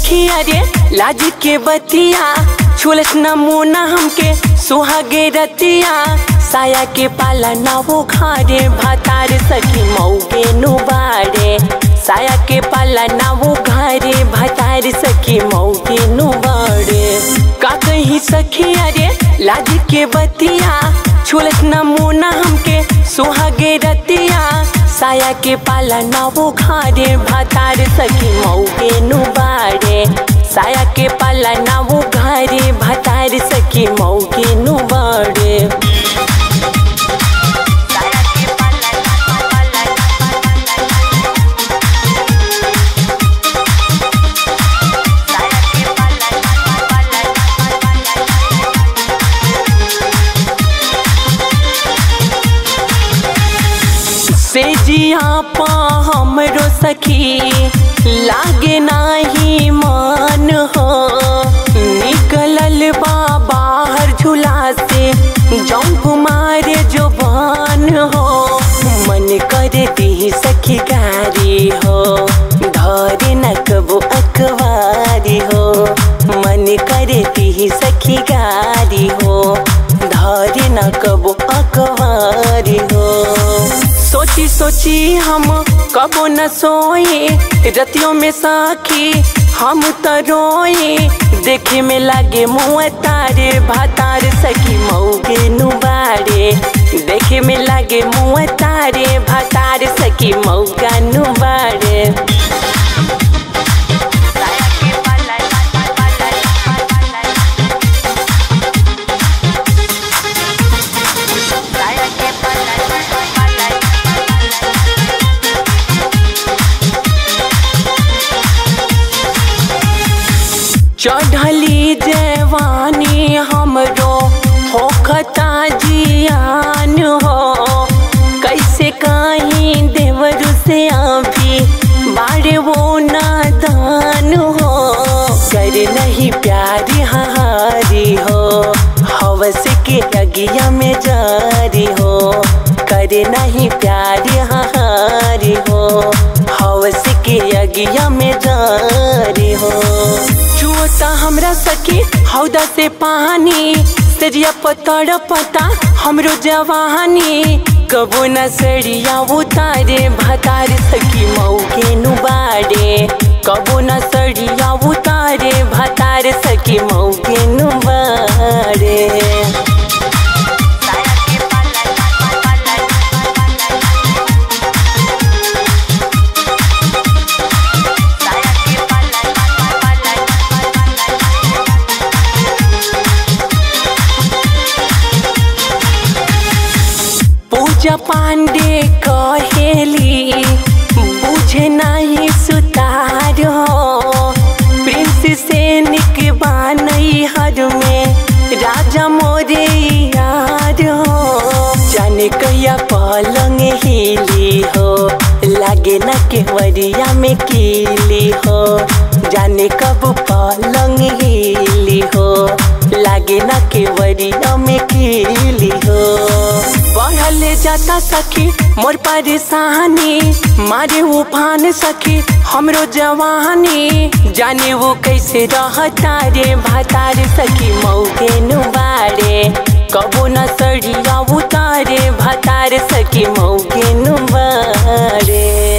सखी अरे लाज के बतिया छुलस नमूना हमके सुहागे रतिया साया के पाला ना वो खारे भातार सखी मऊगे नुबारे साया के पाला ना वो घारे भातार सखी मऊगे नुबारे का कही सखी अरे लाज के बतिया छुलस नमूना हमके सुहागे रतिया साया के पाला ना वो घारे भातार सखी मऊगे नुबारे साया के पाला ना वो घारे भातार सखी मऊगे नुबारे से जिया पा हमरो सखी लागे नाही मान हो निकलल बा बाहर झूला से जंप मारे जो बान हो मन कर दी सखी गारी हो धरे न कबो अखबारी हो मन कर दी सखी गारी हो धरे न कबो अखबारी हो सोची सोची हम कबो न सोए रतियों में साखी हम तो रोए देखे में लागे मुँह तारे भातार सखी मऊगे नुबारे देखे में लागे मुँह तारे भातार सखी मऊगा नुबारे चढ़ली जवानी हमरो होखता जियान हो कैसे कहीं देवर से अभी बारे वो नादान हो कर नहीं प्यारी हारी हो हवस के अगिया में जारी हो कर नहीं प्यारी हारी हो हवस के अगिया में जारी हो चुअता हमरा सखी हौदा से पानी सरिया पतड़ पता हमरो जवानी कबो न सरिया उतारे भतार सखी मऊके नुबारे कबो न सरिया उतारे भतार सखी मऊके नुबारे पूजा पांडे कहेली बुझे नहीं सुतार हो प्रिंस से निक बानई हर में राजा मोरे यार हो जाने कहिया पलंग हिली हो लागे न केवरिया में कीली हो जाने कब पलंग हिली हो लागे न केवरिया में कीली हो बढ़ल जाता सखी मोर परेशानी मारे उफान सखी हमरो जवानी जाने वो कैसे रहता रे भातार सखी मऊके नुबारे कबो न सड़िया उतारे भातार सखी मऊके नुबारे